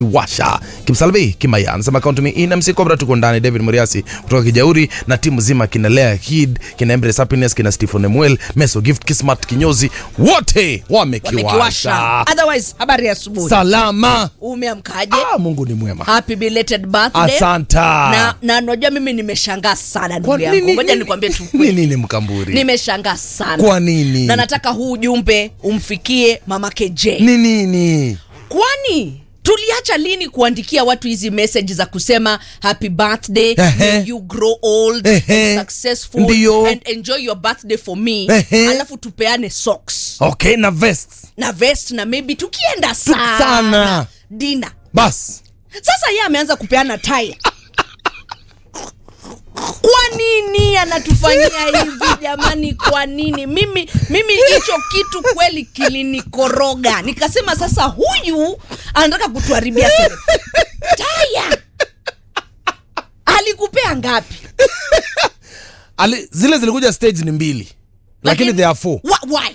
washa kimsalvi kimaya anasema kaunti ina mc cobra tuko ndani david muriasi kutoka kijauri na timu zima kina lea kid kina embrace happiness kina stephen emuel meso gift kismat kinyozi wote wamekiwasha wamekiwasha otherwise habari ya asubuhi salama umeamkaje ah, mungu ni mwema happy belated birthday asanta na na najua mimi nimeshangaa sana Kwa ndugu yangu nini- ngoja nini- nikwambie tu ni nini mkamburi nimeshangaa sana kwa nini na nataka huu ujumbe umfikie mamake j ni nini kwani tuliacha lini kuandikia watu hizi message za kusema happy birthday Ehe. may you grow old Ehe. and successful Ndiyo. and enjoy your birthday for me Ehe. alafu tupeane socks okay na vest na vest na maybe tukienda sana, sana. dina bas sasa yeye ameanza kupeana tai kwa nini anatufanyia hivi jamani kwa nini mimi mimi hicho kitu kweli kilinikoroga nikasema sasa huyu anataka kutuharibia sere taya alikupea ngapi Ali, zile zilikuja stage ni mbili lakini there are four Wh- why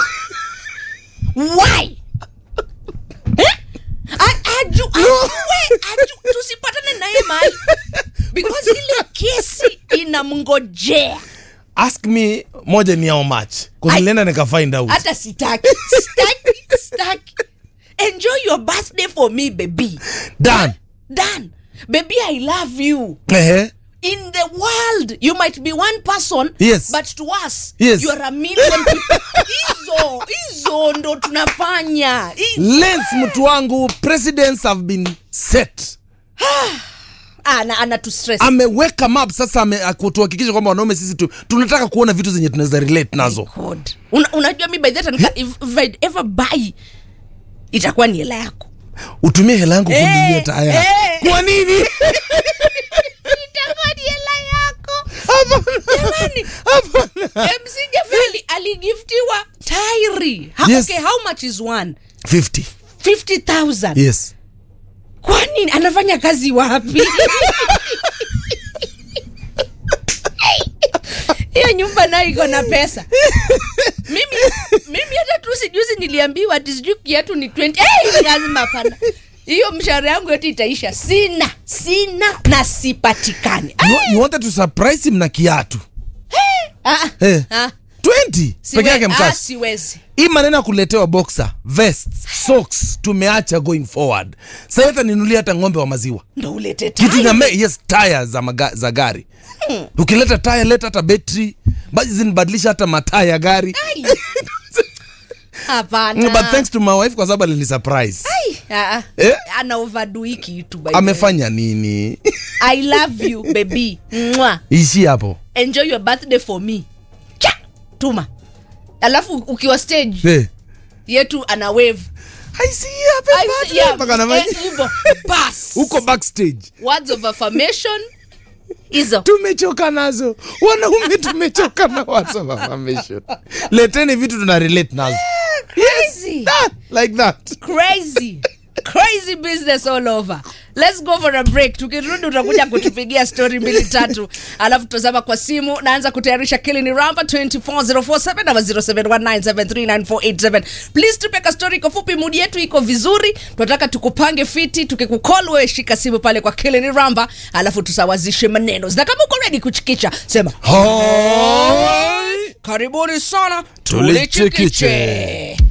why Eh? A- aju- ajue aju- tusipatane naye mahali because ile kesi inamngojea ask me moja ni how much I- kunilienda nika find out hata sitaki sitaki sitaki enjoy your birthday for me baby done dan baby i love you ehe in the world you might be one person Yes. but to us Yes. you are a million people hizo hizo ndo tunafanya Hizo- lens mtu wangu presidents have been set ana, ana tu stress ameweka map sasa ame- kutuhakikisha kwamba wanaume sisi tu, tunataka kuona vitu zenye tunaweza relate nazo God. Una, unajua mi by that nika, if, if I'd ever buy itakuwa ni hela yako utumie hela yangu Eh, kununulia taya eh. kwa nini itakuwa ni hela yako jamani mc jafeli aligiftiwa tairi ha, Yes. okay, how much is one 50 50000 yes kwa nini anafanya kazi wapi hiyo nyumba nayo iko na pesa mimi mimi hata tu sijuzi niliambiwa ati sijui kiatu ni 20 hey, lazima hapana hiyo mshahara yangu yote itaisha sina sina na sipatikani you, you wanted to surprise him na kiatu ah, Eh. ah, 20 siwe- peke yake ah, mkashi siwezi hii maneno ya kuletewa boxer vest socks tumeacha going forward sasa hata ninulia hata ng'ombe wa maziwa ndo ulete kitu tai. iname yes taya za, maga, za gari ukileta taya leta hata betri basi zinibadilisha hata mataa ya gari Ai. hapana but thanks to my wife kwa sababu alini surprise Ai, ah, ah. Eh? ana overdo hii kitu by the way. amefanya nini i love you baby Mwah. ishi hapo enjoy your birthday for me Cha! tuma alafu ukiwa stage Eh. yetu ana wave I see you, happy I- birthday. yeah, Mpaka anafanya- eh, hivyo. Bas. huko backstage words of affirmation hizo tumechoka nazo wanaume tumechoka na words of affirmation leteni vitu tuna relate nazo crazy Ah, like that crazy crazy business all over let's go for a break tukirudi utakuja kutupigia story mbili tatu alafu tutazama kwa simu naanza kutayarisha kilini ramba 24047 ama 0719739487 please tupeka story kwa fupi mudi yetu iko vizuri tunataka tukupange fiti tukikukol wewe shika simu pale kwa kilini ramba alafu tusawazishe maneno na kama uko ready kuchikicha sema Hoi. karibuni sana Tulichikiche. tulichikiche